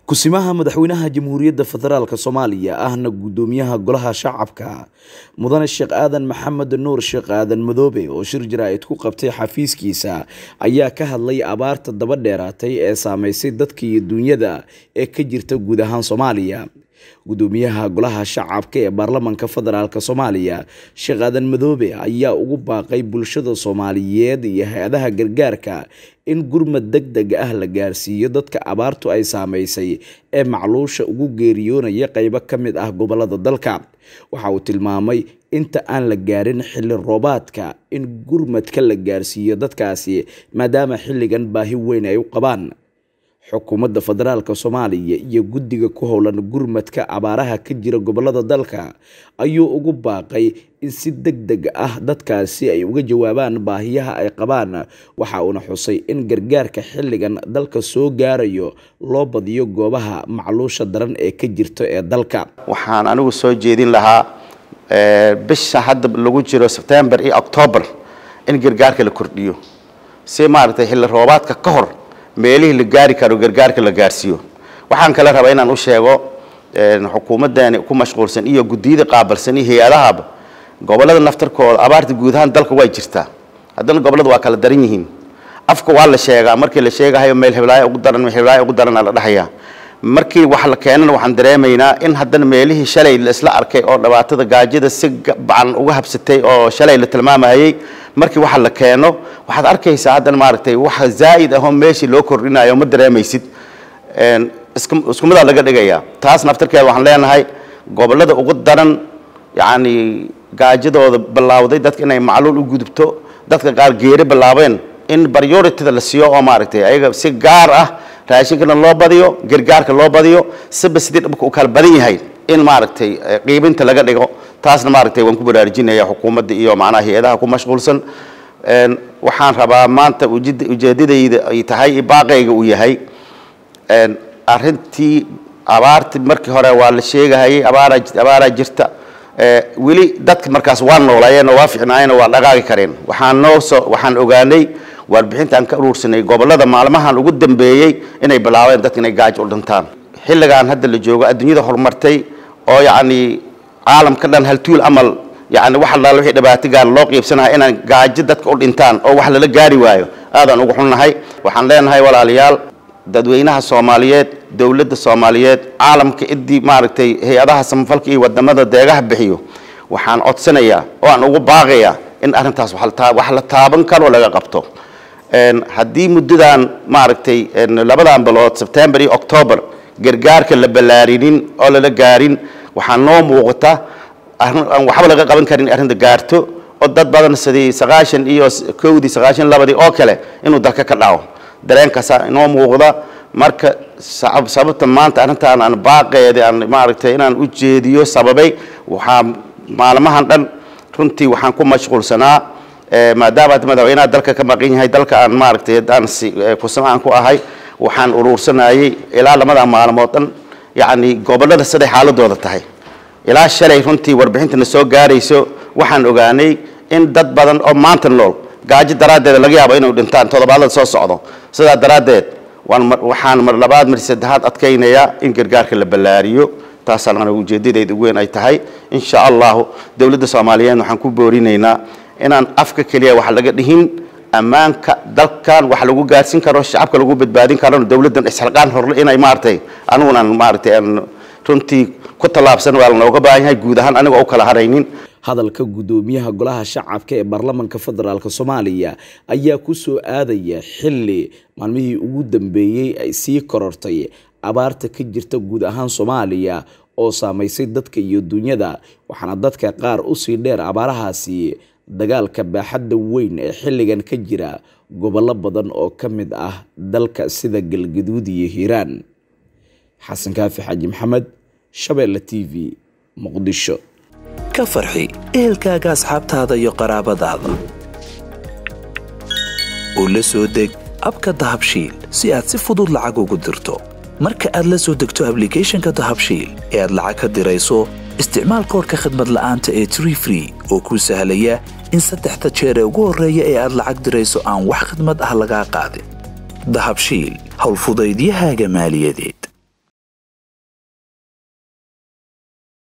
kusimaha madaxweynaha jamhuuriyadda federaalk soomaaliya ahna guddoomiyaha golaha shacabka mudane sheekh aadan maxamed nuur sheekh aadan madoobe oo shir jaraa'id ku qabtay xafiiskiisa ayaa ka hadlay abaarta daba dheeraatay ee saameysay dadka iyo duunyada ee ka jirta guud ahaan soomaaliya guddoomiyaha golaha shacabka ee baarlamanka federaalk soomaaliya sheekh aadan madoobe ayaa ugu baaqay bulshada soomaaliyeed iyo hay-adaha gargaarka in gurmad deg deg ah la gaarsiiyo dadka abaartu ay saameysay ee macluusha ugu geeriyoonaya qeybo ka mid ah gobolada dalka waxa uu tilmaamay inta aan la gaarin xilli roobaadka in gurmadka la gaarsiiyo dadkaasi maadaama xilligan baahi weyn ay u qabaan xukuumadda federaalk soomaaliya iyo guddiga ku howlan gurmadka abaaraha ka jira gobolada dalka ayuu ugu baaqay in si deg deg ah dadkaasi ay uga jawaabaan baahiyaha ay qabaan waxa uuna xusay in gargaarka xilligan dalka soo gaarayo loo badiyo goobaha macluusha daran ee ka jirto ee dalka waxaan anigu soo jeedin lahaa bisha hadda lagu jiro sebtembar iyo octoobar in gargaarka la kordhiyo si maaragtay xilli roobaadka ka hor meelihii la gaari karo gargaarka la gaarsiiyo waxaan kale rabaa inaan u sheego xukuumadani ku mashquulsan iyo guddiyada qaabalsan iyo hay-adahaba gobolada naftarkooda abaarta guud ahaan dalka way jirtaa haddana gobolada waa kala daran yihiin afka waa la sheegaa markii la sheegahayo meel heblaayo ugu daran meel heblaayo ugu daran la dhahayaa markii wax la keenana waxaan dareemaynaa in haddana meelihii shalay la isla arkay oo dhibaatada gaajada si bacan uga habsatay oo shalay la tilmaamayay markii waxa la keeno waxaad arkaysaa haddana maaragtay waxa zaa'id ahoo meeshii loo kordhinayo ma dareemaysid isku midaa laga dhigayaa taas naftarkeeda waxaan leenahay gobolada ugu daran yacni gaajadooda bilaawday dadka inay macluul u gudubto dadka qaar geeri bilaabeen in priorityda la siiyo oo maaragtay ayaga si gaar ah raashinkana loo badiyo gargaarka loo badiyo siba sidii dhibka u kala badan yahay in maaragtay qiibinta laga dhigo taasna maaragtay waan ku baraarujinaya xukuumadda iyo macnaha hay-adaha ku mashquulsan waxaan rabaa maanta ujeedadayda ay tahay baaqayga uu yahay arrintii abaarti markii hore waa la sheegahayay abaaraa abaaraa jirta weli dadka markaas waa noolaayeen oo waa ficnaayeen oo waa dhaqaaqi kareen waxaan noo soo waxaan ogaanay warbixinta aan ka uruursanay gobolada maalmahan ugu dambeeyey inay bilaabeen dadka inay gaajo u dhintaan xilligan hadda la joogo adduunyada horumartay oo yacni caalamka dhan haltuul amal yani wax allaale wixii dhibaato gaar loo qiibsanahay inaan gaajo dadka u dhintaan oo wax lala gaari waayo aadaan ugu xunnahay waxaan leenahay walaalayaal dadweynaha soomaaliyeed dowladda soomaaliyeed caalamka idii maaragtay hay-adaha samafalka iyo wadamada deegaha bixiyo waxaan codsanayaa oo aan ugu baaqayaa in arrintaas wax la taaban karoo laga qabto haddii muddadan maaragtay labadan bilood sebtembar iyo octoobar gargaarka la ballaarinin oo lala gaarin waxaa noo muuqata aan waxba laga qaban karin arrinta gaarto oo dad badan sidii sagaashan iyo kowdii sagaashan labadii oo kale inuu dalka ka dhaco dareenkaasaa inoo muuqda marka sababta maanta arrintaan aan baaqeeda aan maaragtay inaan u jeediyo sababay waxaa maalmahan dhan runtii waxaan ku mashquulsanaa maadaama madaxweynaha dalka ka maqan yahay dalka aan maaragtay aan kusama aan ku ahay waxaan uruursanayay ilaa lamada maalmood dhan yacni gobolada siday xaaladooda tahay ilaa shalay runtii warbixintana soo gaarayso waxaan ogaanay in dad badan oo maanta nool gaajo daraaddeeda laga yaabo inay dhintaan toddobaadada soo socdo sidaa daraaddeed waxaan mar labaad mar saddexaad adkaynayaa in gargaarka la ballaariyo taasaan anigu ujeedadayda weyn ay tahay insha allahu dowladda soomaaliyeed waxaan ku boorinaynaa inaan afka keliya wax laga dhihin ammaanka dalkan wax lagu gaarsin karo shacabka lagu badbaadin karo dowladdan isxilqaan horle inay maaragtay anigunan maaragtay aan runtii ku tallaabsan waa lanooga baahan yahay guud ahaan anigoo u kala haraynin hadalka guddoomiyaha golaha shacabka ee baarlamanka federaalk soomaaliya ayaa ku soo aadaya xilli maalmihii ugu dambeeyey ay sii korortay abaarta ka jirta guud ahaan soomaaliya oo saameysay dadka iyo dunyada waxaana dadka qaar usii dheer abaarahaasi dagaalka baaxadda weyn ee xilligan ka jira gobollo badan oo ka mid ah dalka sida galgaduud iyo hiiraan xasan kaafi xaaji maxamed shabeelle t v muqdisho ka farxi ehelkaaga asxaabtaada iyo qaraabadaada oo la soo deg abka dahabshiil si aad si fudud lacag ugu dirto marka aad la soo degto ablicathonka dahabshiil ee aad lacag ka dirayso isticmaal koorka khadmad la'aanta ee tree free oo kuu sahlaya in saddexda jeer ee ugu horreeya ee aad lacag dirayso aan wax khidmad ah lagaa qaadin dahabshiil howlfudaydiyahaaga maaliyadeed